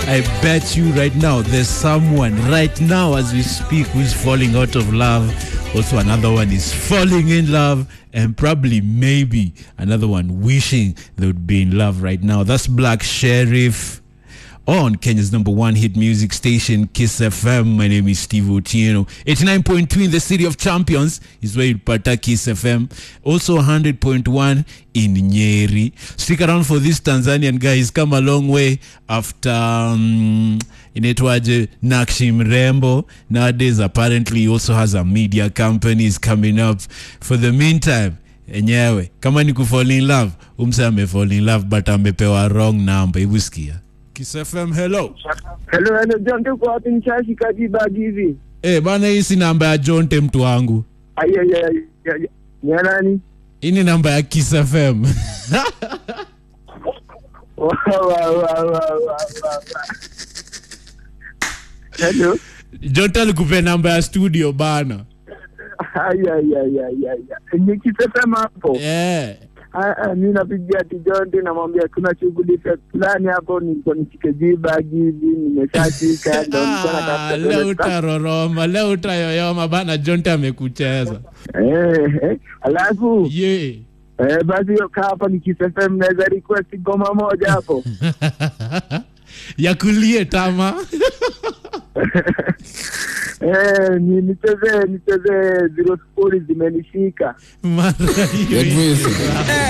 I bet you right now there's someone right now as we speak who's falling out of love. Also, another one is falling in love, and probably maybe another one wishing they would be in love right now. That's Black Sheriff on Kenya's number one hit music station, Kiss FM. My name is Steve Otieno. 89.2 in the city of champions is where you'll pata Kiss FM. Also 100.1 in Nyeri. Stick around for this Tanzanian guy. He's come a long way after um, inaitwaje Nakshi Mrembo. Nowadays, apparently, he also has a media company. He's coming up. For the meantime, enyewe kama ni kufall in love umse amefall in love but amepewa wrong number hebu sikia Kiss FM, hello. Hello, hello, John, tuko wapi Nchashi Kadibagi hivi? Eh, bana hii si namba ya Jonte mtu wangu. Ai, ai, ai, ai, ai. Ni ya nani? Hii ni namba ya Kiss FM. Wa, wa, wa, wa, wa, wa, wa. Hello. Jonte alikupea namba ya studio bana. Ai, ai, ai, ai, ai, ai. Ni kisema hapo. Eh. Ah, ah, mi napigia Tijonti namwambia kuna shughuli fe- fulani hapo, niko nishike jibagi hivi, nimeshashika ndo niko Ah, natafuta leo toilet utaroroma, leo utayoyoma bana Jonte amekucheza. Eh, eh, alafu Ye. eh, basi hiyo kaa hapa ni Kiss FM, naweza request goma moja hapo ya kulie tama. eh, ni nichezee nichezee zero sifuri zimenishika Mara hiyo. Get with it.